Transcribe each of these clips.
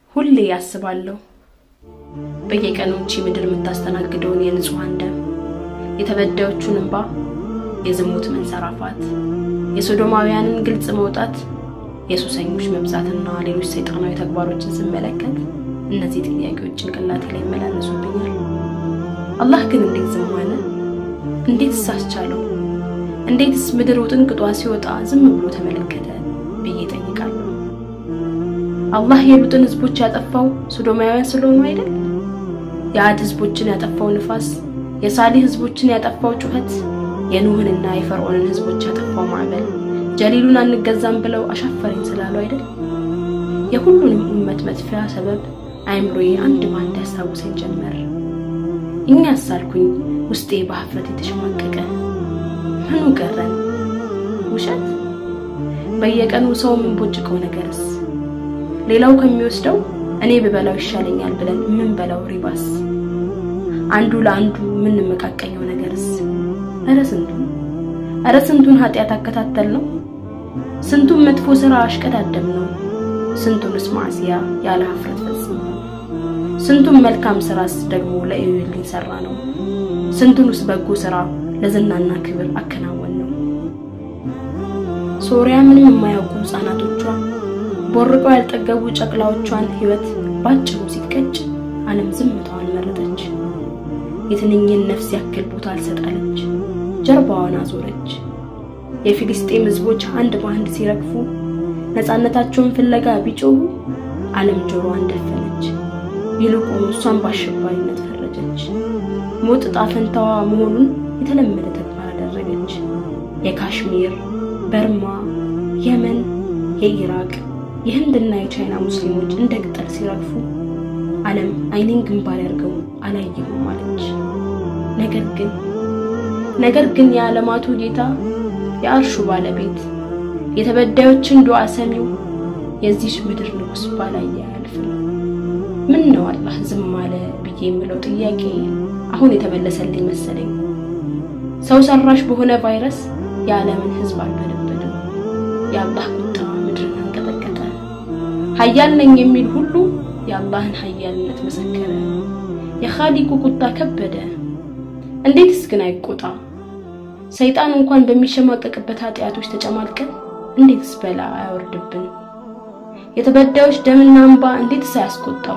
ሁሌ ያስባለሁ በየቀኑ እቺ ምድር የምታስተናግደውን የንጹሐን ደም፣ የተበዳዮቹን እንባ፣ የዝሙት መንሰራፋት፣ የሶዶማውያንን ግልጽ መውጣት፣ የሱሰኞች መብዛትና ሌሎች ሰይጣናዊ ተግባሮችን ስመለከት እነዚህ ጥያቄዎች ጭንቅላቴ ላይ ይመላለሱብኛል። አላህ ግን እንዴት ዝም አለ? እንዴትስ አስቻለው? እንዴትስ ምድር ውጥንቅጧ ሲወጣ ዝም ብሎ ተመለከተ ብዬ ጠይቃለሁ። አላህ የሉጥን ህዝቦች ያጠፋው ሶዶማውያን ስለሆኑ አይደል? የአድ ህዝቦችን ያጠፋው ንፋስ፣ የሳሌህ ህዝቦችን ያጠፋው ጩኸት፣ የኑህንና የፈርዖንን ህዝቦች ያጠፋው ማዕበል ጀሊሉን አንገዛም ብለው አሻፈረኝ ስላሉ አይደል? የሁሉንም ኡመት መጥፊያ ሰበብ አይምሮዬ አንድ ባንድ ያስታውሰኝ ጀመር። እኛ ሳልኩኝ ውስጤ በሀፍረት የተሸማቀቀ ምኑ ቀረን? ውሸት? በየቀኑ ሰው የምንቦጭቀው ነገርስ? ሌላው ከሚወስደው እኔ ብበላው ይሻለኛል ብለን የምንበላው ሪባስ? አንዱ ለአንዱ የምንመቃቀኘው ነገርስ? እረ ስንቱን እረ ስንቱን ኃጢአት አከታተል ነው። ስንቱን መጥፎ ስራ አሽቀዳደም ነው። ስንቱንስ ማዕሲያ ያለ ሀፍረት ፈጽም ነው። ስንቱን መልካም ስራስ ደግሞ ለእዩልኝ ሰራ ነው። ስንቱንስ በጎ ስራ ለዝናና ክብር አከናወን ነው። ሶሪያ ምንም የማያውቁ ህጻናቶቿ ቦርቀው ያልጠገቡ ጨቅላዎቿን ህይወት ባጭሩ ሲቀጭ ዓለም ዝምታዋን መረጠች። የትንኝን ነፍስ ያክል ቦታ አልሰጣለች፣ ጀርባዋን አዞረች። የፊልስጤም ህዝቦች አንድ በአንድ ሲረግፉ ነፃነታቸውን ፍለጋ ቢጮሁ ዓለም ጆሮዋን ደፈነች። ይልቁን እሷን በአሸባሪነት ፈረጀች። ሞት ዕጣ ፈንታዋ መሆኑን የተለመደ ተግባር አደረገች። የካሽሚር፣ በርማ፣ የመን፣ የኢራቅ፣ የህንድና የቻይና ሙስሊሞች እንደ ቅጠል ሲረግፉ ዓለም አይኔን ግንባር ያርገው አላየሁም አለች። ነገር ግን ነገር ግን የዓለማቱ ጌታ የአርሹ ባለቤት የተበዳዮችን ዱዓ ሰሚው የዚህ ምድር ንጉሥ ባላየ አያልፍም። ምን ነው አላህ ዝም አለ ብዬ የምለው ጥያቄ አሁን የተመለሰልኝ መሰለኝ። ሰው ሰራሽ በሆነ ቫይረስ የዓለምን ህዝብ አልበለበድም። የአላህ ቁጣ ምድርን አንቀጠቀጠ። ሀያል ነኝ የሚል ሁሉ የአላህን ሀያልነት መሰከረ። የኻሊቁ ቁጣ ከበደ። እንዴትስ ግን አይቆጣ? ሰይጣን እንኳን በሚሸማቀቅበት ኃጢአቶች ተጨማልቀን እንዴትስ በላ አያወርድብን? የተበዳዮች ደምና እንባ እንዴትስ አያስቆጣው?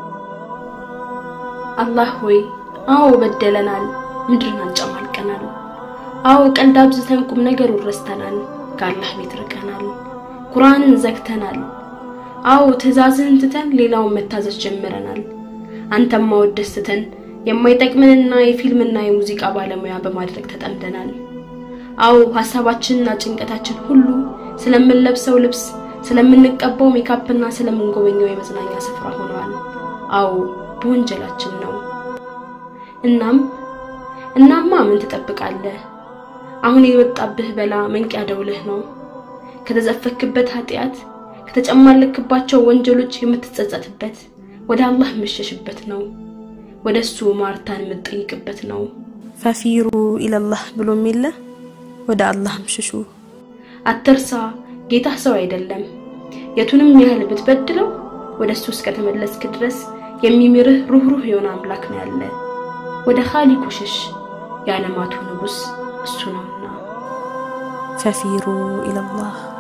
አላህ ሆይ አዎ በደለናል፣ ምድርን አንጨማልቀናል። አዎ ቀልድ አብዝተን ቁም ነገሩን ረስተናል፣ ከአላህ ቤት ርቀናል፣ ቁርአንን ዘግተናል። አዎ ትእዛዝህን ትተን ሌላውን መታዘዝ ጀምረናል። አንተም ማወደስ ትተን የማይጠቅምንና የፊልምና የሙዚቃ ባለሙያ በማድረግ ተጠምደናል። አዎ ሐሳባችንና ጭንቀታችን ሁሉ ስለምንለብሰው ልብስ፣ ስለምንቀባው ሜካፕና ስለምንጎበኘው የመዝናኛ ስፍራ ሆነዋል። አዎ በወንጀላችን ነው። እናም እናማ ምን ትጠብቃለህ? አሁን የወጣብህ በላ መንቂያ ደውልህ ነው። ከተዘፈክበት ኃጢአት ከተጨማለክባቸው ወንጀሎች የምትጸጸትበት ወደ አላህ የምትሸሽበት ነው። ወደ እሱ ማርታን የምትጠይቅበት ነው። ፈፊሩ ኢለላህ ብሎ የሚለ ወደ አላህም ሽሹ። አትርሳ፣ ጌታ ሰው አይደለም። የቱንም ያህል ብትበድለው ወደ እሱ እስከተመለስክ ድረስ የሚምርህ ሩህሩህ የሆነ አምላክ ነው ያለ። ወደ ኻሊቁ ሽሽ፣ የዓለማቱ ንጉሥ እሱ ነውና። ፈፊሩ ኢለላህ